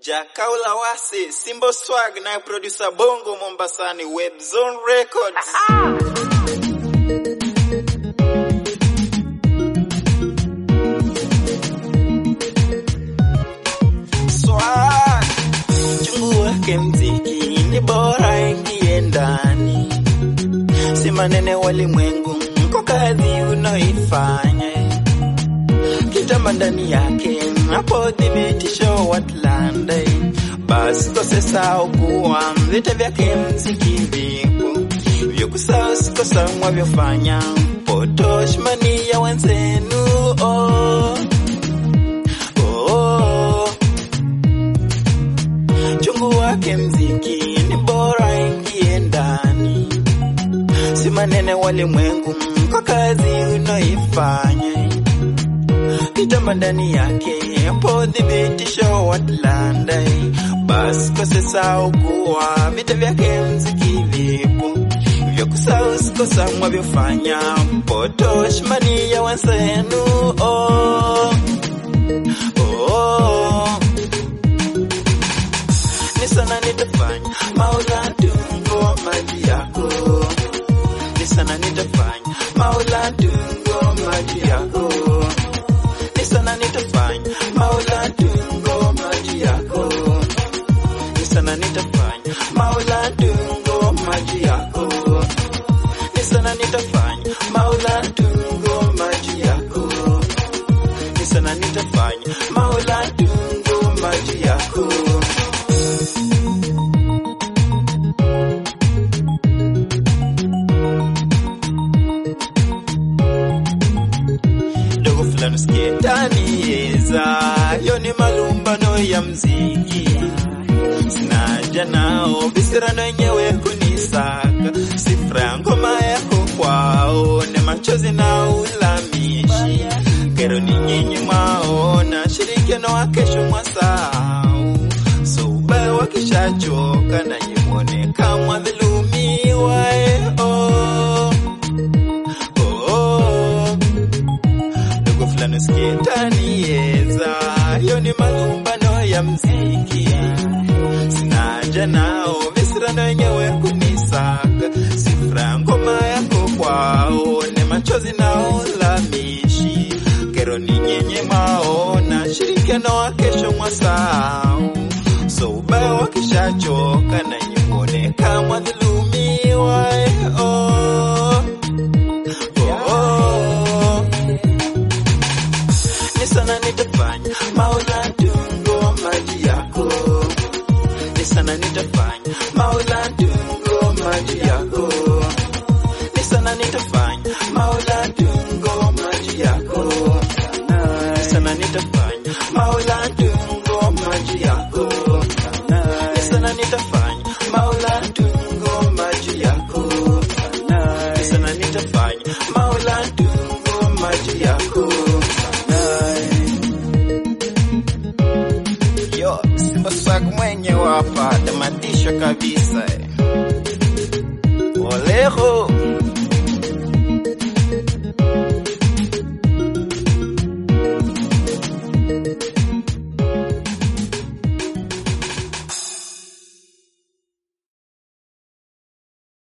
Jakaula Wasi, Simbo Swag na producer Bongo Mombasani, Webzone Records. Swag, chungu wake mziki ni bora ingie ndani, si manene walimwengu, mko kazi unaoifanya kitamba ndani yake hapo thibitisho Watlanda, basi kosesao kuwa vita vyake mziki vipo vyo kusahau sikosa mwavyofanya potoshmani ya wenzenu oh. Oh. Chungu wake mziki ni bora ingie ndani, si manene walimwengu kwa kazi unaifanya kitamba ndani yake hapo thibitisho Watlanda, basi kosesau kuwa vita vyake mziki vipo vya kusahau sikosa mwavyofanya potoshmani ya wenzenu oh. Oh. Ni sana nitafanya maula tungo maji yako, ni sana nitafanya maula tungo maji yako ni sana nitafanya maula tungo maji yako ni sana nitafanya maula tungo maji yako ni sana nitafanya maula tungo maji yako ni sana nitafanya maula tungo maji yako dogo fulani usikietanieza yo ni malumbano ya mziki sinaja nao visirano yenyewe kunisaka sifra ya ngoma yako kwao ni machozi na ulamishi kero ni nyinyi mwaona shirikiano wa kesho mwasau so ubaya wakishachoka na nyimwoneka mwadhulumiwa eh, oh. Oh. dogo fulani usikietanieza yo ni malumbano ya mziki sinaja nao visirano yenyewe kunisaka sifra ngoma yako kwao ni machozi na ulamishi kero ni nyenye maona shirikiano wa kesho mwasau so ubaya wakishachoka na nyimwoneka mwadhulumiwa eh, oh. Oh. Ni sana nitafanya maula tungo maji yako, ni sana nitafanya maula tungo maji yako, ni sana nitafanya maula tungo maji yako, ni sana nitafanya maula tungo